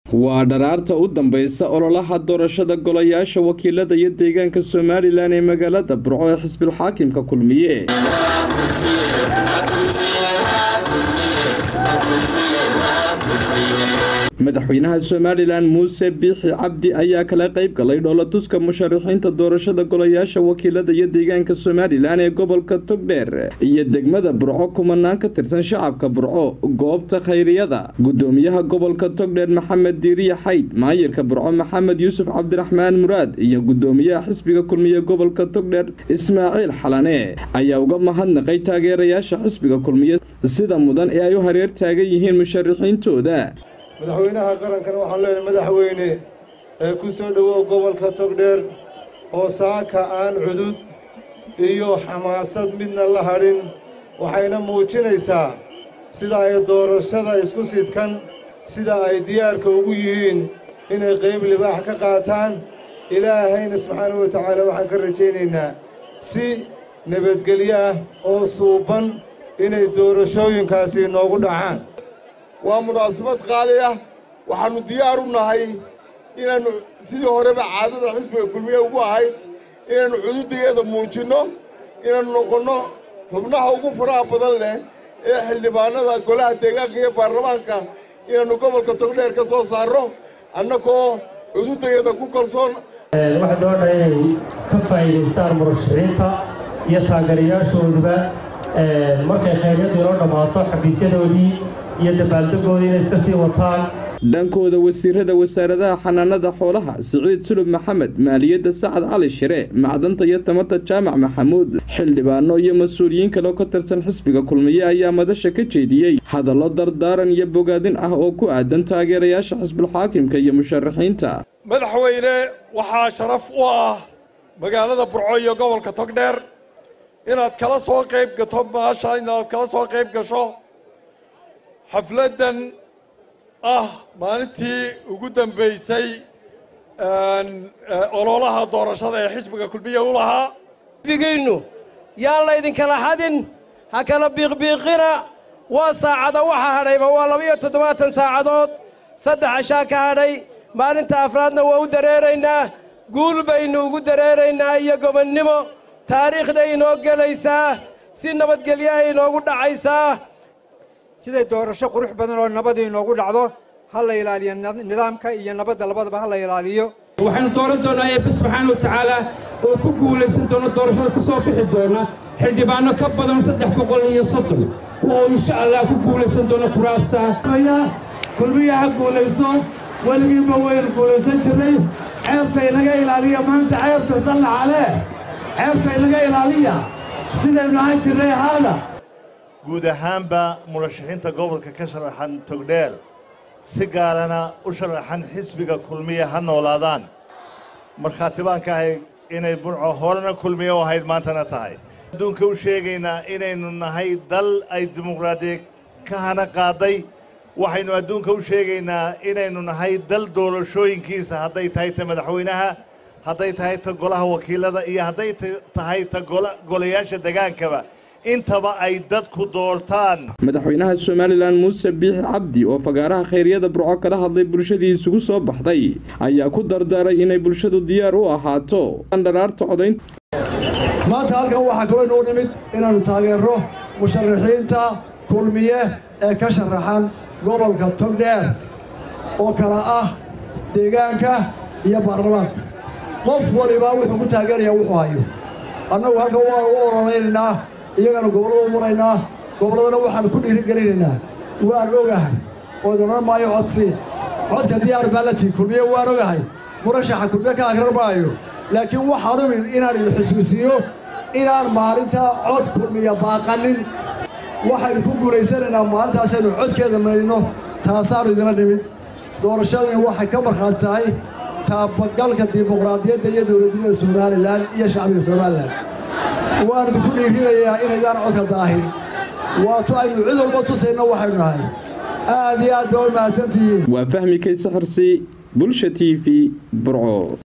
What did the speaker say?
waa dharaarta u dambaysa ololaha doorashada golayaasha wakiilada iyo deegaanka somalilan ee magaalada burco ee xisbilxaakimka kulmiye madaxweynaha somalilan muuse biixi cabdi ayaa kala qayb galay dhoolatuska musharaxiinta doorashada golayaasha wakiilada iyo deegaanka somalilan ee gobolka togdheer iyo degmada burco kumanaan ka tirsan shacabka burco goobta khayriyada gudoomiyaha gobolka togdheer maxamed diiriye xayd maayirka burco maxamed yuusuf cabdiraxmaan muraad iyo gudoomiyaha xisbiga kulmiye gobolka togdheer ismaaciil xalane ayaa uga mahadnaqay taageerayaasha xisbiga kulmiye sida mudan ee ay u hareer taagan yihiin musharaxiintooda madaxweynaha qarankana waxaan leenahay madaxweyne ee ku soo dhowow gobolka togdheer oo saaka aan cudud iyo xamaasad midna la hadhin waxayna muujinaysaa sida ay doorashada isku sidkan sida ay diyaarka ugu yihiin inay qayb libaax ka qaataan ilaahayna subxaanahu wa tacaala waxaan ka rajaynaynaa si nabadgelyo ah oo suuban inay doorashooyinkaasi noogu dhacaan waa munaasabad qaali ah waxaannu diyaar u nahay inaannu sidii horeba caadada xisbiga kulmiye ugu ahayd inaannu cududayeeda muujinno inaannu noqonno xubnaha ugu faraha badan leh ee xildhibaannada golaha deegaanka iyo baarlamaanka inaannu gobolka togdheer ka soo saarro annagoo cududayeeda ku kalsoon waxaa doodha inay ka faa'iidaystaan murashaxiinta iyo taageerayaashooduba markay khayryadu inoo dhammaato xafiisyadoodii iyo dabaaldegoodii inay iska sii wataan dhankooda wasiirada wasaaradaha xanaanada xoolaha siciid sulub maxamed maaliyadda sacad cali shire macdanta iyo tamarta jaamac maxamuud xildhibaano iyo mas-uuliyiin kale oo ka tirsan xisbiga kulmiye ayaa madasha ka jeediyey hadallo dardaaran iyo bogaadin ah oo ku aadan taageerayaasha xisbulxaakimka iyo musharaxiinta madaxweyne waxaa sharaf u ah magaalada burco iyo gobolka togdheer inaad kala soo qayb gato maasha inaad kala soo qayb gasho xafladdan ah maalintii ugu dambaysay ololaha doorashada ee xisbiga kulmiye u lahaa xisbigiinnu yaan laydinkala xadin ha kala biiqbiiqina waa saacada waxa hadhayba waa laba-iyo toddobaatan saacadood saddex cashaa ka hadhay maalinta afraadna waa u dareeraynaa guul baynu ugu dareeraynaa iyo gobonnimo taariikhday inoo gelaysaa si nabadgelyaha inoogu dhacaysaa siday doorasho qurux badan oo nabad inoogu dhacdo ha la ilaaliyo nidaamka iyo nabadda labadaba ha la ilaaliyo waxaynu dooran doonaa eebbe subxaana wa tacaala oo ku guulaysan doona doorashada ku soo bixi doona xildhibaanno ka badan saddex boqol iyo soddon oo insha allah ku guulaysan doona kuraasta kulmiya ha guulaysto weligiiba waynu guulaysan jirnay ceebta inaga ilaaliya maanta ceebta sallaxale ceebta inaga ilaaliya sidaynu ahaan jirnay haada guud ahaanba murashaxiinta gobolka ka sharaxan togdheer si gaarana u sharaxan xisbiga kulmiye ha noolaadaan markhaati baan ka ahay inay burco horena kulmiye u ahayd maantana tahay adduunka u sheegaynaa inaynu nahay dal ay dimuqraadiya ka hana qaaday waxaynu adduunka u sheegaynaa inaynu nahay dal doorashooyinkiisa hadday tahay ta madaxweynaha hadday tahay ta golaha wakiilada iyo hadday tahay ta golayaasha degaankaba intaba ay dadku doortaan madaxweynaha somalilan muuse biixi cabdi oo fagaaraha khayryada burco kala hadlay bulshadii isugu soo baxday ayaa ku dardaaray inay bulshadu diyaar u ahaato dharaarta codaynta maanta halkan waxaa kaloo inuu nimid inaannu taageerro musharaxiinta kulmiye ee ka sharaxan gobolka togdheer oo kala ah deegaanka iyo baarlamaanka qof waliba wuxuu ku taageerayaa wuxuu hayo annagu halkan waanu u ololaynaynaa iyagana gobollada u maraynaa gobolladana waxaannu ku dhiirigelinaynaa waan ogahay ood odhan maayo codsi codka diyaar baa la tii kulmiye waan ogahay murashaxa kulmiye ka akrar maayo laakiin waxaan umid inaan idin xusuusiyo inaan maalinta cod kulmiya baaqanin waxaynu ku guulaysanaynaa maalintaasaynu codkeeda maydno taasaannu idinla nimid doorashadani waxay ka markhaati tahay taabagalka dimuqraadiyadda iyo dowladnimada somalilan iyo shacbiga somalilan waan idinku dhiirinayaa inaydaan codka daahin waato aynu cid walba tusayna waxaynu nahay aad iyo aad baa u mahadsantihiin waa fahmi kayse xirsi bulsha t v burco